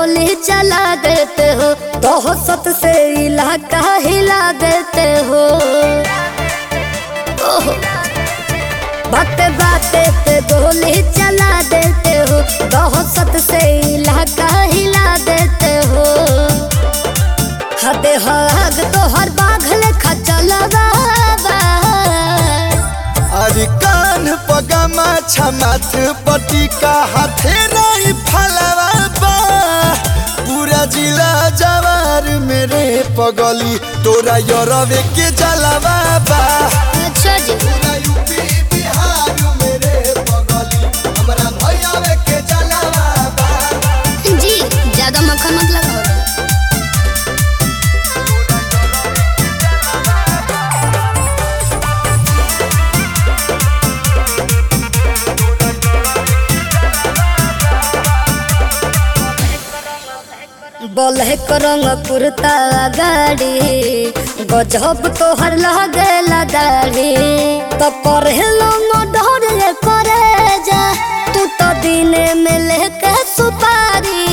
गोली चला देते हो दहशत से इलाका हिला देते हो ओहो बाते बाते पे गोली चला देते हो दहशत से इलाका हिला देते हो हदे हद तो हर बाघल खचलवा अरे कान पगमा छमाथ पटी का हाथे नहीं फलवा बा पूरा जिला जवार मेरे पगली तोरा यरवे के जलवा बा अच्छा जी पूरा यूपी बिहार मेरे पगली हमरा भैयावे के जलवा बा जी ज्यादा मक्खन मत लगाओ ब्लैक रंग कुर्ता गाड़ी गजब तोहर लगेला दाढ़ी तो करेलो मडर करे जा तू तो दिने में लेके सुपारी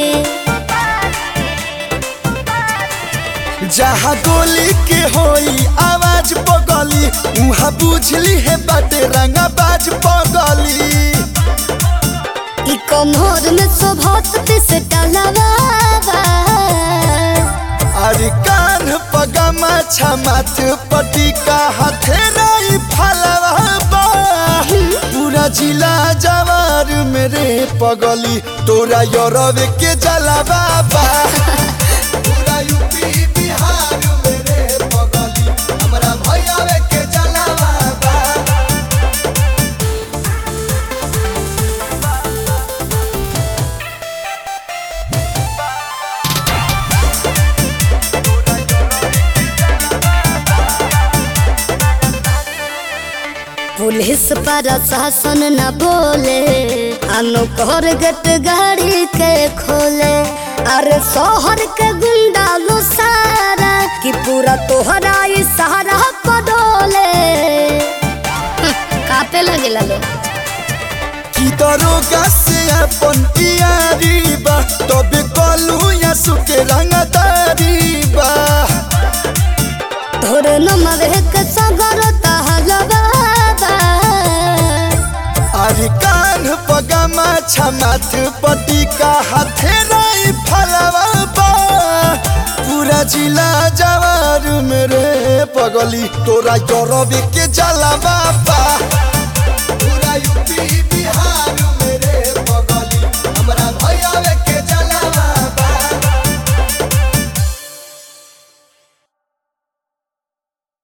जहाँ गोली के होई आवाज पगली उहाँ बुझली है बाटे रंगा बाज पगली ई कमर में शोभत से टलवा अरे कान पगमा छमाथ पटी का हाथे नहीं फलवा बा पूरा जिला जवार मेरे पगली तोरा यरवे के जलवा बा पूरा यूपी बिहार मेरे पगली हमरा भैयावे के जलवा बा पुलिस प्रशासन न बोले अनुकर गट गाड़ी के खोले अरे शहर के गुंडा लो सारा कि पूरा तोहरा ई सहारा पडोले कापे लगे लो की दरोगा से अपन यारी बा तबे कलू या सुके रंगदारी बा तोरे नमर के सगर तहलवा अरे कान पगमा छमाथ पटी का हाथे नहीं फलवा बा पूरा जिला जवार मेरे पगली तोरा यरवे के जलवा बा पूरा यूपी